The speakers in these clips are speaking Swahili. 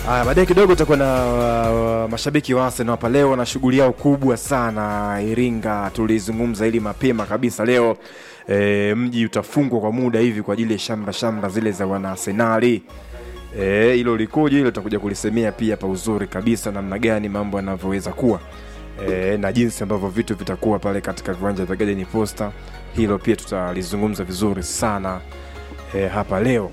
Haya, baadaye kidogo tutakuwa na uh, mashabiki wa Arsenal hapa leo na shughuli yao kubwa sana Iringa. Tulizungumza hili mapema kabisa leo. E, mji utafungwa kwa muda hivi kwa ajili ya shamba shamba zile za wana Arsenali. Eh, hilo likoje hilo tutakuja kulisemea pia pa uzuri kabisa namna gani mambo yanavyoweza kuwa. E, na jinsi ambavyo vitu vitakuwa pale katika viwanja vya Garden Posta. Hilo pia tutalizungumza vizuri sana e, hapa leo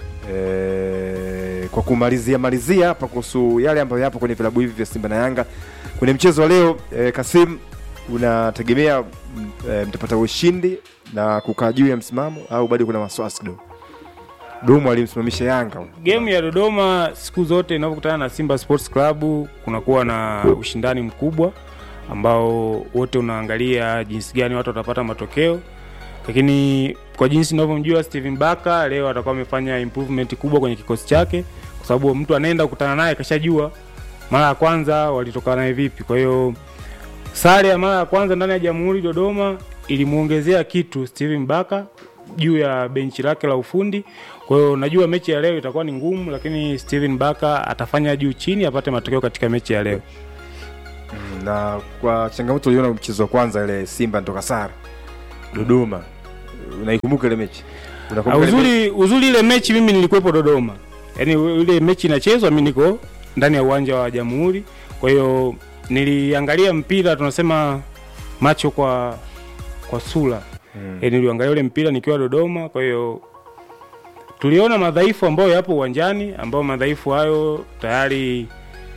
e, kwa kumalizia malizia hapa kuhusu yale ambayo yapo kwenye vilabu hivi vya Simba na Yanga kwenye mchezo wa leo e, Kasim, unategemea m- e, mtapata ushindi na kukaa juu ya msimamo au bado kuna wasiwasi kidogo? Domo alimsimamisha Yanga Game ya Dodoma siku zote inapokutana na Simba Sports Club kunakuwa na ushindani mkubwa ambao wote unaangalia jinsi gani watu watapata matokeo, lakini kwa jinsi ninavyomjua Steven Baka leo atakuwa amefanya improvement kubwa kwenye kikosi chake, kwa sababu mtu anaenda kukutana naye kashajua mara ya kwanza walitoka naye vipi. Kwa hiyo sare ya mara ya kwanza ndani ya Jamhuri Dodoma ilimuongezea kitu Steven Baka juu ya benchi lake la ufundi. Kwa hiyo najua mechi ya leo itakuwa ni ngumu, lakini Steven Baka atafanya juu chini apate matokeo katika mechi ya leo. na kwa changamoto uliona mchezo wa kwanza ile Simba nitoka sare Dodoma, unaikumbuka ile mechi? Ah, Unakumbuka ile mechi? Uzuri uzuri ile mechi mimi nilikuwepo Dodoma, yaani ile mechi inachezwa, mimi niko ndani ya uwanja wa Jamhuri. Kwa hiyo niliangalia mpira, tunasema macho kwa kwa sura Mm. yaani niliangalia ule mpira nikiwa Dodoma. Kwa hiyo tuliona madhaifu ambayo yapo uwanjani, ambayo madhaifu hayo tayari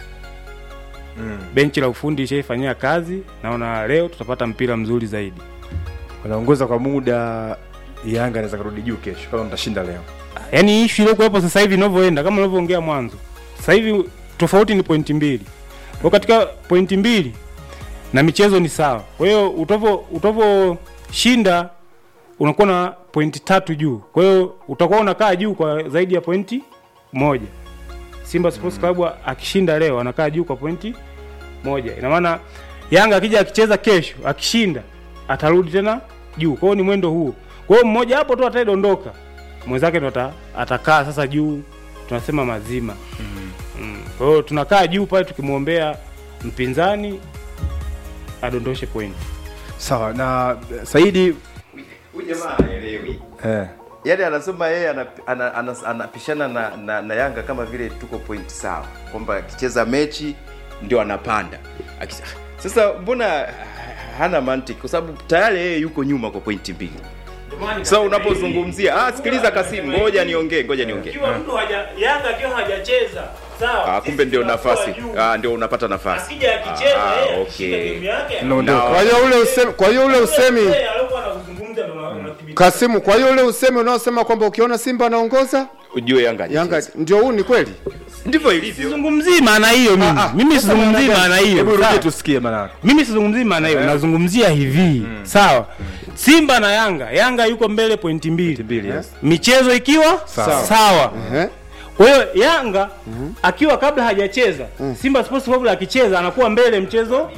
Mm. benchi la ufundi ishaifanyia kazi. Naona leo tutapata mpira mzuri zaidi. Wanaongoza kwa muda, Yanga anaweza kurudi juu kesho kama mtashinda leo. Yaani issue iliyokuwepo sasa hivi inavyoenda, kama unavyoongea mwanzo, sasa hivi tofauti ni pointi mbili. Kwa katika pointi mbili na michezo ni sawa. Kwa hiyo utavyo utavyoshinda unakuwa na pointi tatu juu. Kwa hiyo utakuwa unakaa juu kwa zaidi ya pointi moja. Simba Sports Club akishinda leo anakaa juu kwa pointi moja. Ina maana Yanga akija akicheza kesho akishinda atarudi tena juu. Kwa hiyo ni mwendo huo. Kwa hiyo mmoja hapo tu ataidondoka, mwenzake ndo ata- atakaa sasa juu, tunasema mazima. Mm. Kwa hiyo tunakaa juu pale tukimwombea mpinzani adondoshe pointi. Sawa na eh, Saidi Huyu jamaa haelewi. eh, Yaani anasema yeye anap- ana- ana- anapishana na, na, na Yanga kama vile tuko point sawa, kwamba akicheza mechi ndio anapanda. Akisa, sasa mbona hana mantiki? Kwa sababu tayari yeye yuko nyuma kwa pointi mbili. Sasa unapozungumzia ah, sikiliza Kasim, ngoja niongee, ngoja niongee. Ikiwa mtu haja Yanga akiwa hajacheza sawa. Ah, kumbe ndio nafasi. Ah, ndio unapata nafasi. Akija akicheza Ah, yeye okay. akishinda game yake. naondoka. Na- Kwa hiyo ule usemi, kwa hiyo ule usemi Yeye alikuwa anazungumza ndo unathibitisha. Kasimu, kwa hiyo ule usemi unaosema kwamba ukiona Simba anaongoza Ujue Yanga Yanga hajacheza. ndio huu ni kweli? ndivyo ilivyo. Sizungumzii maana hiyo mimi. Mimi sizungumzii maana Hebu hiyo. rudie sawa? tusikie maana. Mimi sizungumzii maana hiyo, nazungumzia hivi. Sawa. Simba na Yanga, Yanga yuko mbele pointi mbili. Mbili, yes. Michezo ikiwa Sawa. sawa. Ehe. Kwa hiyo Yanga akiwa kabla hajacheza, Simba Sports Club akicheza anakuwa mbele mchezo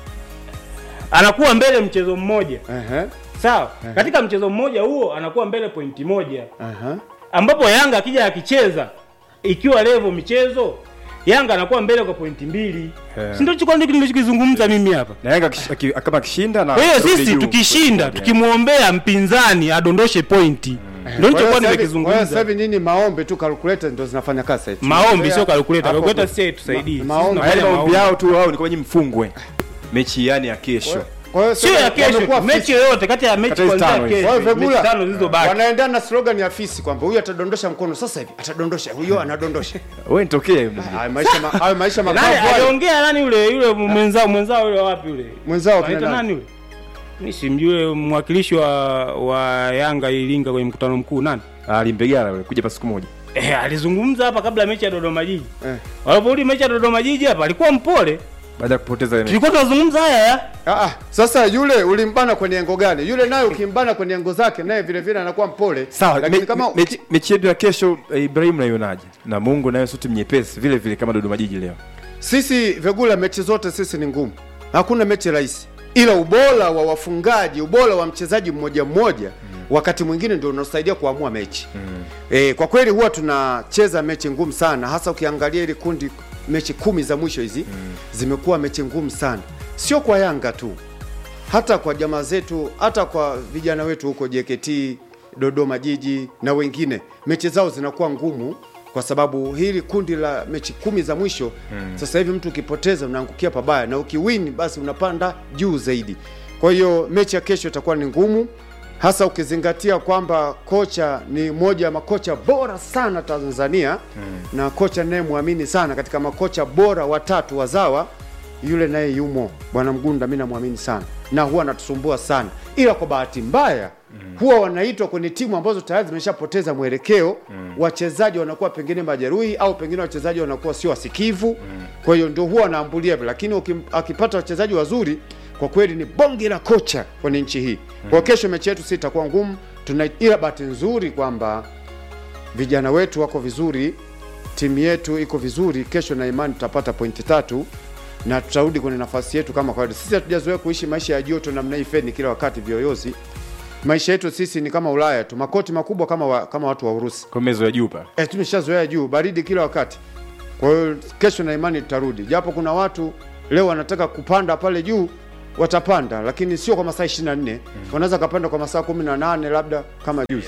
anakuwa mbele mchezo mmoja. Ehe. Sawa? Katika mchezo mmoja huo anakuwa mbele pointi moja. Aha. Ambapo Yanga akija akicheza ikiwa level michezo Yanga anakuwa mbele kwa pointi mbili. Yeah. Si ndio chukua ndio nilichokizungumza mimi hapa. Na Yanga akish- aki- kama akishinda na Kwa hiyo kurudi sisi juu. tukishinda tukimwombea mpinzani adondoshe pointi. Ndio Kwa hiyo nilichokuwa sasa hivi- kwa hiyo sasa nimekizungumza. hivi nyinyi maombi tu calculator ndio zinafanya kazi eti. Maombi sio calculator. Hapo- Calculator sisi haitusaidii. Ma- Sisi maombi. tunafanya Yaani maombi maombi. yao tu wao ni kwa nyinyi mfungwe mechi yani ya kesho. Kwa hiyo Sio sasa ya kesho, wamekuwa mechi fisi. yoyote kati ya mechi Kati ya hizi kuanzia tano hizi. Kwa hiyo kesho. Mechi Vegula tano zilizobaki. wanaendana na slogan ya fisi kwamba huyu atadondosha mkono sasa hivi, atadondosha huyo anadondosha. Wewe nitokee. Hayo maisha ma- hayo maisha Nani makavu hayo. aliongea nani yule yule mwenzao mwenzao yule wapi yule? Mwenzao kina Anaitwa nani? nani yule? Mimi simjue mwakilishi wa wa Yanga Iringa kwenye mkutano mkuu nani? Alimpigana yule kuja pa siku moja. Eh, alizungumza hapa kabla ya mechi ya Dodoma Jiji. Eh. Waliporudi mechi ya Dodoma Jiji hapa alikuwa mpole. Baada ya kupoteza ile mechi. Tulikuwa tunazungumza haya ya. Ah, ah, sasa yule ulimbana kwenye engo gani? Yule naye ukimbana kwenye engo zake naye vile vile anakuwa mpole. Sawa, lakini me- kama mechi mechi yetu ya kesho eh, Ibrahim naionaje? Na Mungu nayo sio timu nyepesi vile vile kama Dodoma Jiji leo. sisi Vegula, mechi zote sisi ni ngumu, hakuna mechi rahisi, ila ubora wa wafungaji, ubora wa mchezaji mmoja mmoja wakati mwingine ndio unasaidia kuamua mechi mm. e, kwa kweli huwa tunacheza mechi ngumu sana hasa ukiangalia ile kundi mechi kumi za mwisho hizi mm. zimekuwa mechi ngumu sana sio kwa yanga tu hata kwa jamaa zetu hata kwa vijana wetu huko JKT Dodoma Jiji na wengine mechi zao zinakuwa ngumu kwa sababu hili kundi la mechi kumi za mwisho hmm. sasa hivi mtu ukipoteza unaangukia pabaya na ukiwini basi unapanda juu zaidi kwa hiyo mechi ya kesho itakuwa ni ngumu hasa ukizingatia kwamba kocha ni moja ya makocha bora sana Tanzania hmm. na kocha ninayemwamini sana katika makocha bora watatu wazawa yule naye yumo bwana Mgunda, mi namwamini sana na huwa anatusumbua sana, ila kwa bahati mbaya mm. huwa wanaitwa kwenye timu ambazo tayari zimeshapoteza mwelekeo mm. wachezaji wanakuwa pengine majeruhi au pengine wachezaji wanakuwa sio wasikivu mm. kwa hiyo ndio huwa wanaambulia vile, lakini ukim, akipata wachezaji wazuri kwa kweli ni bonge la kocha kwenye nchi hii mm. kwa kesho mechi yetu si itakuwa ngumu tuna, ila bahati nzuri kwamba vijana wetu wako vizuri, timu yetu iko vizuri. Kesho na imani tutapata pointi tatu na tutarudi kwenye nafasi yetu kama kawaida. Sisi hatujazoea kuishi maisha ya joto namna hii feni kila wakati vyoyozi. Maisha yetu sisi ni kama Ulaya tu, makoti makubwa kama wa, kama watu wa Urusi. kwa mezo ya juu pa Eh, tumeshazoea juu, baridi kila wakati. Kwa hiyo kesho na imani tutarudi, japo kuna watu leo wanataka kupanda pale juu watapanda, lakini sio kwa masaa 24 mm. wanaweza kapanda kwa masaa 18 labda kama juzi.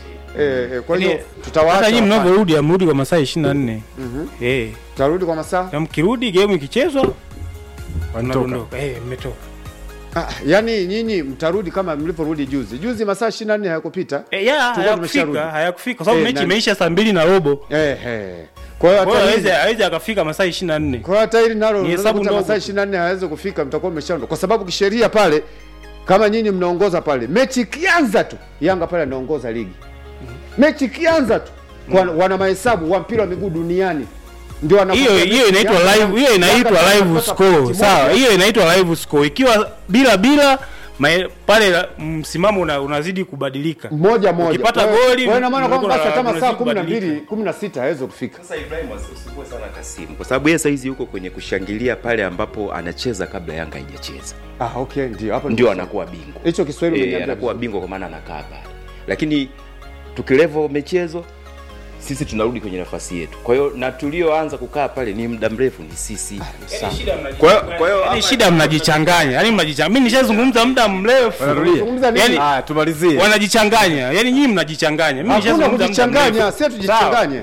Eh, eh, kwa hiyo Yaani, tutawaacha hata nyinyi wapande. mnavyorudi amrudi kwa masaa 24 eh tutarudi kwa masaa na mkirudi game ikichezwa wanatoka mnadondoka eh mmetoka ah, yani nyinyi mtarudi kama mlivyorudi juzi. Juzi masaa 24 hayakupita. eh ya Tulikuwa tumesharudi. hayakufika hayakufika kwa sababu Eh, mechi na- imeisha saa mbili na robo Eh, eh. Kwa hiyo kwa hiyo hata hawezi hili- hawezi akafika masaa 24 kwa hiyo hata hili nalo Ni unaweza hesabu kukuta ndogo masaa tu. 24 hayawezi kufika, mtakuwa mmeshaondoka, kwa sababu kisheria pale, kama nyinyi mnaongoza pale, mechi ikianza tu Yanga pale anaongoza ligi, mechi ikianza tu kwa, wana mahesabu wa mpira wa miguu duniani ndio wanakuja hiyo mechi hiyo inaitwa ikianza, live hiyo Yanga inaitwa tayari live wanapata score pointi sawa moja. hiyo inaitwa live score ikiwa bila bila mae- pale la- msimamo una, unazidi kubadilika moja moja. Ukipata Kwa hiyo- goli, kwa hiyo ina maana kwamba mnakuwa basi hata na- masaa unazidi 12 kubadilika. 16 hawezi kufika. Sasa Ibrahim usisumbue sana Kasimu kwa sababu yeye saizi yuko kwenye kushangilia pale ambapo anacheza kabla Yanga haijacheza, Ah, okay, ndio hapo ndio anakuwa bingwa. hicho Kiswahili Eh, umeniambia anakuwa vizuri. bingwa kwa maana anakaa pale, lakini tukilevo michezo sisi tunarudi kwenye nafasi yetu. Kwa hiyo na tulioanza kukaa pale ni muda mrefu ni sisi. Kwa hiyo kwa hiyo Yaani hapa- shida mnajichanganya yani mnajichanganya mimi nishazungumza muda mrefu Unazungumza nini? Yaani- ah tumalizie wanajichanganya yani nyinyi mnajichanganya mimi Hakuna nishazungumza muda kujichanganya, mrefu. sio tujichanganye.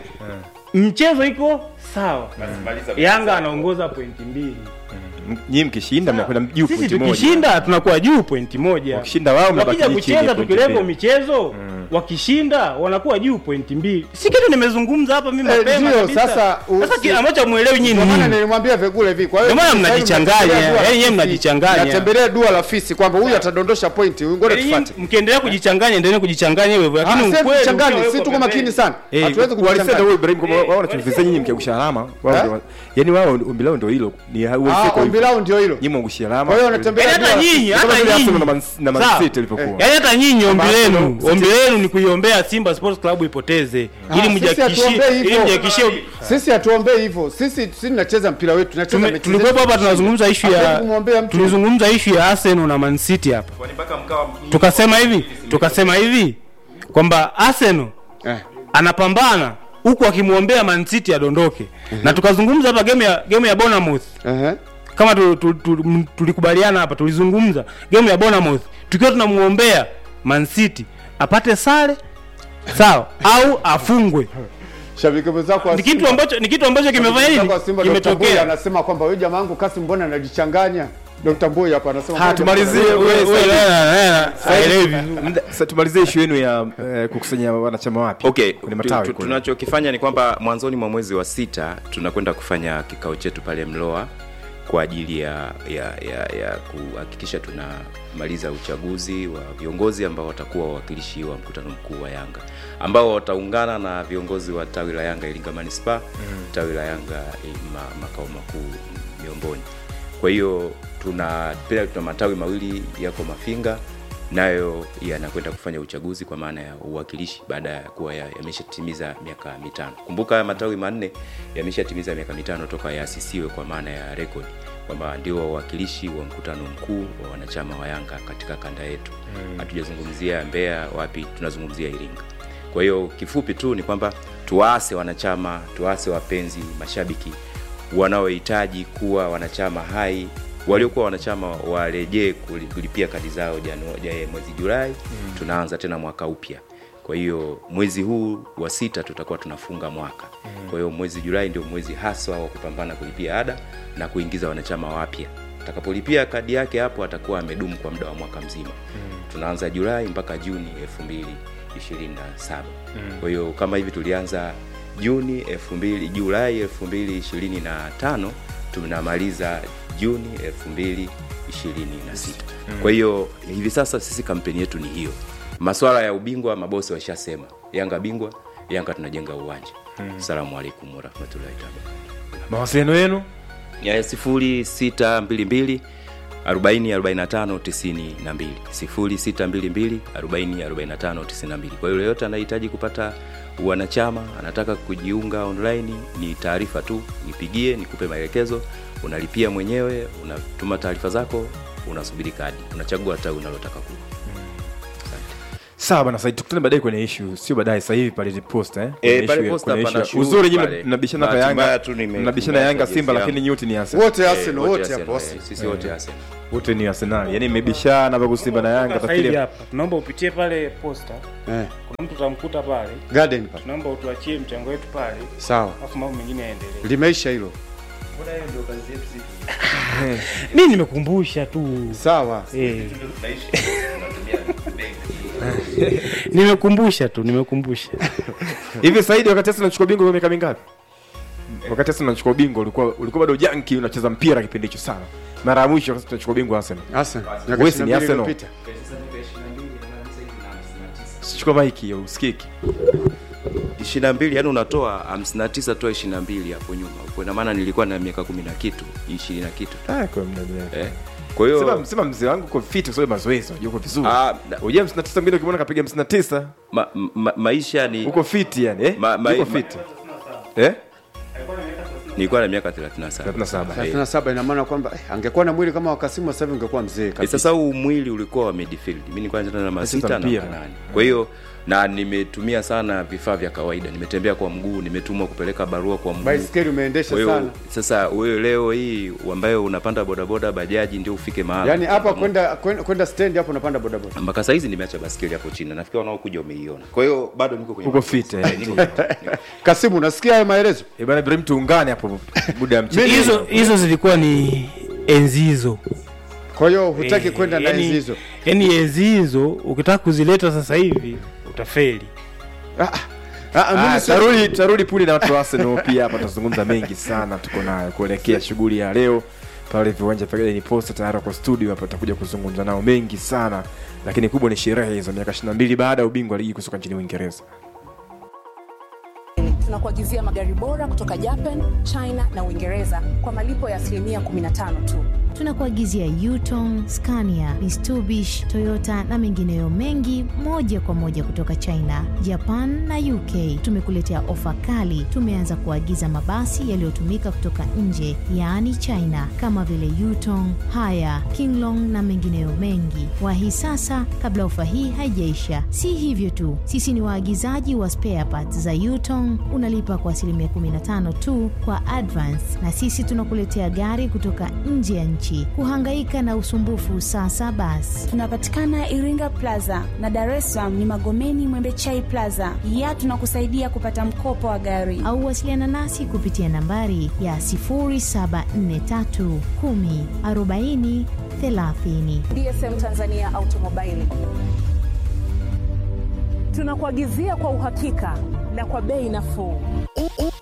mchezo iko sawa Yanga anaongoza pointi mbili nyinyi mkishinda mnakwenda juu sisi pointi moja tukishinda tunakuwa juu pointi moja wakishinda wao mnabaki wakija chini kucheza pointi tukilevo mbili. michezo wakishinda wanakuwa juu pointi mbili si kitu nimezungumza hapa mimi Eh, mapema ndio, kabisa. sasa u- sasa si- ki- ambacho muelewi nyinyi Ndio maana nini nilimwambia Vegule hivi. Kwa hiyo Ndio maana sasa hivi mnajicanganya, mnatembelea dua la yaani nyinyi fisi, mnajicanganya. mnatembelea dua la fisi kwamba huyu atadondosha pointi, huyu ngoja Yaani nyinyi tufuate. mkiendelea kujichanganya endelee kujichanganya hivyo hivyo Ah, lakini sasa ukweli tuchanganye, ukiwa si uko tuko makini pembeni. sana. Eh, Hatuwezi walisema kujichanganya. huyu Ibrahim kwamba wao wanachofizia nyinyi mkiangusha alama wao Eh? ndio yani wao ombi lao ndio hilo ni Ah, uwezeko ombi lao ndio hilo. nyinyi mwangushia alama Kwa hiyo wanatembea Yaani hata dua la nyinyi Kama hata vile Arsenal nyinyi na Man- na Man Sawa. City ilivyokuwa. yaani hata nyinyi ombi Kama lenu Arsenal, ombi lenu ni kuiombea Simba Sports Club ipoteze ili sisi mjihakikishie hatuombei ili hivyo. mjihakikishie Sisi hatuombei hivyo. Sisi sisi tunacheza mpira wetu, tunacheza Tume- mechi tulikuwepo zetu. hapa tunazungumza ishu Hatuwezi ya kumwombea mtu. tulizungumza ishu ya Arsenal na Man City hapa tukasema hivi tukasema hivi kwamba Arsenal Eh. anapambana huku akimwombea Man City adondoke na tukazungumza hapa game ya game ya Bournemouth Ehe. kama tu, tu, tu, m- tulikubaliana hapa tulizungumza game ya Bournemouth tukiwa tunamuombea Man City apate sare sawa au afungwe Shabiki mwenzako wa ni kitu Simba- ambacho ni kitu ambacho kimefanya shabiki nini mwenzako wa Simba, Dr. Mboya kimetokea anasema kwamba huyu jamaa wangu Kasim mbona anajichanganya? Dr. Mboya hapa anasema Ha, mbona tumalizie, jamaa- wewe- Wewe- wewe- wewe- haelewi vizuri. Mda- sasa tumalizie ishu yenu ya eh, kukusanya wanachama wapya Okay, kwenye tu- matawi tu- kule. tunachokifanya ni kwamba mwanzoni mwa mwezi wa sita tunakwenda kufanya kikao chetu pale Mloa kwa ajili ya ya, ya, ya kuhakikisha tunamaliza uchaguzi wa viongozi ambao watakuwa wawakilishi wa mkutano mkuu wa Yanga ambao wataungana na viongozi wa tawi la Yanga Iringa Manispaa mm. tawi la Yanga eh, ma, makao makuu Miomboni. Kwa hiyo tuna pia tuna matawi mawili yako Mafinga nayo yanakwenda kufanya uchaguzi kwa maana ya uwakilishi baada ya kuwa ya- yameshatimiza miaka mitano. Kumbuka haya matawi manne yameshatimiza miaka mitano toka yaasisiwe kwa maana ya rekodi kwamba ndio wawakilishi wa mkutano mkuu wa wanachama wa Yanga katika kanda yetu. Hatujazungumzia Mbeya wapi, tunazungumzia Iringa. Kwa hiyo kifupi tu ni kwamba tuwaase wanachama, tuwaase wapenzi, mashabiki wanaohitaji kuwa wanachama hai waliokuwa wanachama warejee kuli- kulipia kadi zao Janu- ja- mwezi Julai mm. tunaanza tena mwaka upya. Kwa hiyo mwezi huu wa sita tutakuwa tunafunga mwaka mm. kwa hiyo mwezi Julai ndio mwezi haswa wa kupambana kulipia ada na kuingiza wanachama wapya. Atakapolipia kadi yake hapo atakuwa amedumu kwa muda wa mwaka mzima mm. tunaanza Julai mpaka Juni elfu mbili ishirini na saba mm. kwa hiyo kama hivi tulianza Juni elfu mbili Julai elfu mbili ishirini na tano tunamaliza Juni elfu mbili ishirini na sita kwa hiyo hivi sasa sisi kampeni yetu ni hiyo maswala ya ubingwa mabosi washasema yanga bingwa yanga tunajenga uwanja salamu alaikum warahmatullahi taala mawasiliano yenu ya sifuri sita mbili mbili arobaini arobaini na tano tisini na mbili sifuri sita mbili mbili arobaini arobaini na tano tisini na mbili kwa hiyo yoyote anahitaji kupata wanachama anataka kujiunga online ni taarifa tu nipigie nikupe maelekezo unalipia mwenyewe unatuma taarifa zako unasubiri kadi unachagua tawi unalotaka kuwa sawa bana saidi tukutane baadaye kwenye ishu sio baadaye sasa hivi pale posta eh Eh, Kwenye pale issue ya- posta kwenye pana issue ya- shughuli uzuri nyinyi pale. mnabishana hapa Bahati mbaya Yanga tu nime- mnabishana Yanga nimeacha Simba jezi lakini yangu. nyote ni Arsenal wote Eh, Arsenal wote wote Arsenal, hapo eh, sisi wote Arsenal. wote ni Arsenal yani mmebishana hapo Simba na Yanga Sasa hivi tafikiri hapa tunaomba upitie pale posta, eh, kuna mtu utamkuta pale, garden pale tunaomba utuachie mchango wetu pale, sawa alafu mambo mengine yaendelee. limeisha hilo Mimi nimekumbusha tu sawa eh. nimekumbusha tu, nimekumbusha hivi Saidi wakati Arsenal anachukua bingwa kwa miaka mingapi wakati Arsenal anachukua bingwa ulikuwa ulikuwa bado janki unacheza mpira kipindi hicho sana mara ya mwisho wakati tunachukua bingwa Arsenal Arsenal Wewe si ni miaka 22 Arsenal? iliyopita. sichukua maiki ya usikiki 22 yani unatoa 59 toa 22 hapo nyuma kwa ina maana nilikuwa na miaka 10 na kitu 20 na kitu ah kwa mnajua eh. kwa hiyo sema sema mzee wangu kwa fit kwa sababu mazoezi unajua uko vizuri Ah, na- Ujia 59 mwingine ukimwona kapiga 59 ma, ma, maisha ni uko fit yani eh Ma- ma- uko ma- fit eh nilikuwa na miaka 37 37 Eh. 37 ina maana kwamba eh, angekuwa na mwili kama wakasimu sasa hivi ungekuwa mzee Eh, kabisa sasa huu mwili ulikuwa wa midfield mimi nilikuwa nacheza namba Nacheza sita na mpira. nane kwa hiyo na nimetumia sana vifaa vya kawaida nimetembea kwa mguu nimetumwa kupeleka barua kwa mguu baiskeli umeendesha kwa hiyo sana sasa wewe leo hii ambayo unapanda bodaboda bajaji ndio ufike mahali yaani hapa kwenda kwenda- kwenda stand hapo unapanda bodaboda mpaka saizi nimeacha baskeli hapo chini nafikiri wanaokuja umeiona kwa hiyo bado niko kwenye uko fit eh kasimu unasikia haya maelezo Eh, bana Ibrahim tuungane hapo muda ya mchezo hizo hizo zilikuwa ni enzi hizo kwa hiyo hutaki Eh, kwenda na yani- enzi hizo yani enzi hizo ukitaka kuzileta sasa hivi utafeli Ah, ah, ah, mimi Ah, si- tarudi tarudi puli na watu wa Arsenal pia hapa tutazungumza mengi sana tuko nayo kuelekea shughuli ya leo pale viwanja vya Garden Posta tayari kwa studio hapa tutakuja kuzungumza nao mengi sana lakini kubwa ni sherehe hizo miaka 22 baada ya ubingwa wa ligi kusoka nchini Uingereza tunakuagizia magari bora kutoka Japan, China na Uingereza kwa malipo ya asilimia 15 tu. tunakuagizia Yutong, Scania, Mitsubishi, Toyota na mengineyo mengi moja kwa moja kutoka China, Japan na UK. Tumekuletea ofa kali. Tumeanza kuagiza mabasi yaliyotumika kutoka nje, yaani China, kama vile Yutong, Haya, Kinglong na mengineyo mengi. Wahi sasa kabla ofa hii haijaisha. Si hivyo tu, sisi ni waagizaji wa spare parts za Yutong. Unalipa kwa asilimia 15 tu kwa advance, na sisi tunakuletea gari kutoka nje ya nchi. Kuhangaika na usumbufu sasa basi. Tunapatikana Iringa Plaza na Dar es Salaam ni Magomeni Mwembechai Plaza. Pia tunakusaidia kupata mkopo wa gari. au wasiliana nasi kupitia nambari ya 0743 10 40 30. DSM Tanzania Automobile tunakuagizia kwa uhakika na kwa bei nafuu. U- u- Unataka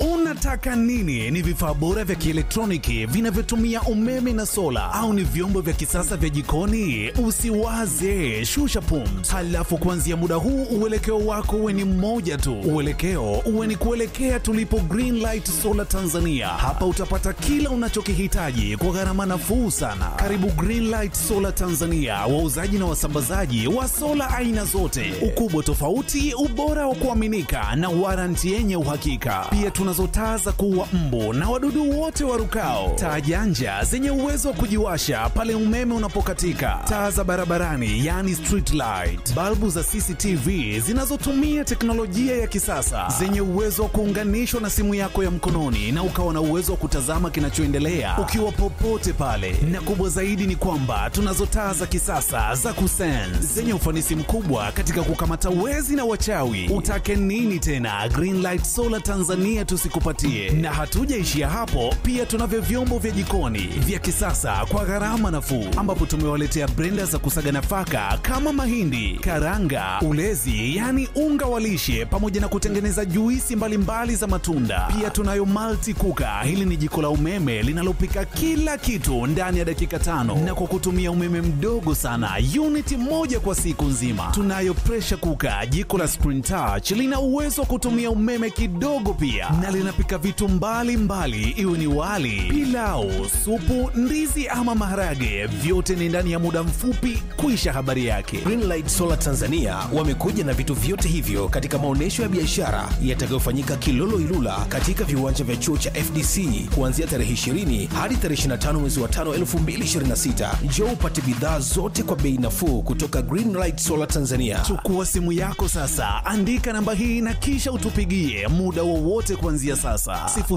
unataka nini? Ni vifaa bora vya kielektroniki vinavyotumia umeme na sola, au ni vyombo vya kisasa vya jikoni? Usiwaze, shusha pumzi. Halafu kuanzia muda huu uelekeo wako uwe ni mmoja tu, uelekeo uwe ni kuelekea tulipo Greenlight Solar Tanzania. Hapa utapata kila unachokihitaji kwa gharama nafuu sana. Karibu Greenlight Solar Tanzania, wauzaji na wasambazaji wa sola aina zote, ukubwa tofauti, ubora wa kuaminika na waranti yenye uhakika. Pia tunazo taa za kuua mbu na wadudu wote warukao, taa janja zenye uwezo wa kujiwasha pale umeme unapokatika, taa za barabarani yani street light, balbu za CCTV zinazotumia teknolojia ya kisasa zenye uwezo wa kuunganishwa na simu yako ya mkononi na ukawa na uwezo wa kutazama kinachoendelea ukiwa popote pale. Na kubwa zaidi ni kwamba tunazo taa za kisasa za kusense zenye ufanisi mkubwa katika kukamata wezi na wachawi. Utake nini tena? Greenlight Solar Tanzania tusikupatie. Na hatujaishia hapo, pia tunavyo vyombo vya jikoni vya kisasa kwa gharama nafuu, ambapo tumewaletea brenda za kusaga nafaka kama mahindi, karanga, ulezi, yani unga wa lishe, pamoja na kutengeneza juisi mbalimbali za matunda. Pia tunayo multi kuka. Hili ni jiko la umeme linalopika kila kitu ndani ya dakika tano na kwa kutumia umeme mdogo sana, uniti moja kwa siku nzima. Tunayo pressure kuka, jiko la screen touch, lina uwezo wa kutumia umeme kidogo pia, na linapika vitu mbalimbali, iwe ni wali, pilau, supu, ndizi ama maharage, vyote ni ndani ya muda mfupi kuisha habari yake. Greenlight Solar Tanzania wamekuja na vitu vyote hivyo katika maonyesho ya biashara yatakayofanyika Kilolo Ilula katika viwanja vya chuo cha FDC kuanzia tarehe 20 hadi tarehe 25 mwezi wa 5 2026. Njoo upate bidhaa zote kwa bei nafuu kutoka Greenlight Solar Tanzania. Chukua simu yako sasa, andika namba hii na kisha utupigie muda wowote kuanzia sasa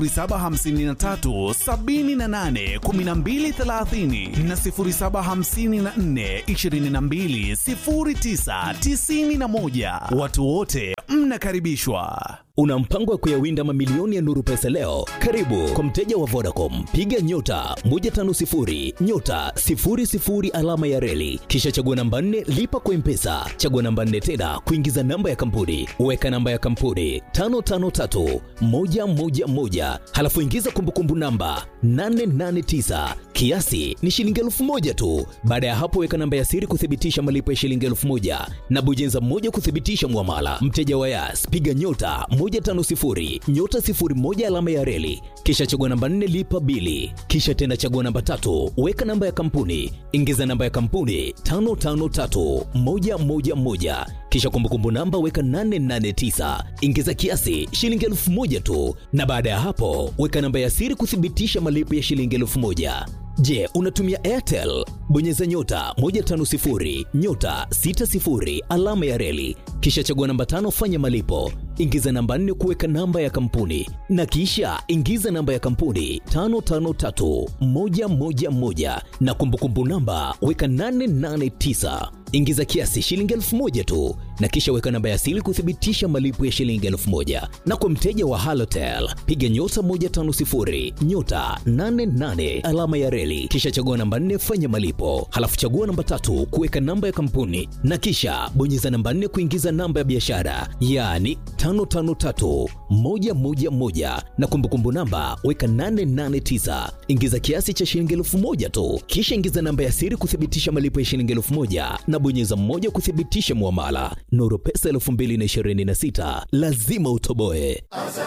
0753 78 1230 na 0754 22 09 91. Watu wote mnakaribishwa. Una mpango wa kuyawinda mamilioni ya Nuru Pesa leo? Karibu kwa mteja wa Vodacom, piga nyota 150 nyota 00 alama ya reli, kisha chagua namba 4 lipa kwa Mpesa, chagua namba 4 tena kuingiza namba ya kampuni, weka namba ya kampuni 553 111, halafu ingiza kumbukumbu namba 889 kiasi ni shilingi elfu moja tu. Baada ya hapo, weka namba ya siri kuthibitisha malipo ya shilingi elfu moja na bujenza moja kuthibitisha mwamala. Mteja wa Yas, piga nyota 150 nyota 01 alama ya reli, kisha chagua namba 4 lipa bili, kisha tena chagua namba tatu, weka namba ya kampuni, ingiza namba ya kampuni 553111 kisha kumbukumbu namba weka 889 ingiza kiasi shilingi elfu moja tu, na baada ya hapo weka namba ya siri kuthibitisha malipo ya shilingi elfu moja. Je, unatumia Airtel? Bonyeza nyota 150 nyota 60 alama ya reli, kisha chagua namba tano, fanya malipo, ingiza namba nne kuweka namba ya kampuni, na kisha ingiza namba ya kampuni 553111 na kumbukumbu namba weka 889 ingiza kiasi shilingi elfu moja tu na kisha weka namba ya siri kuthibitisha malipo ya shilingi elfu moja na kwa mteja wa halotel piga nyota 150 nyota 88 alama ya reli kisha chagua namba 4 fanya malipo halafu chagua namba tatu kuweka namba ya kampuni na kisha bonyeza namba 4 kuingiza namba ya biashara yaani 553111 na kumbukumbu namba weka 889 ingiza kiasi cha shilingi elfu moja tu kisha ingiza namba ya siri kuthibitisha malipo ya shilingi elfu moja na bonyeza mmoja kuthibitisha muamala. Nuru Pesa 2026 lazima utoboe.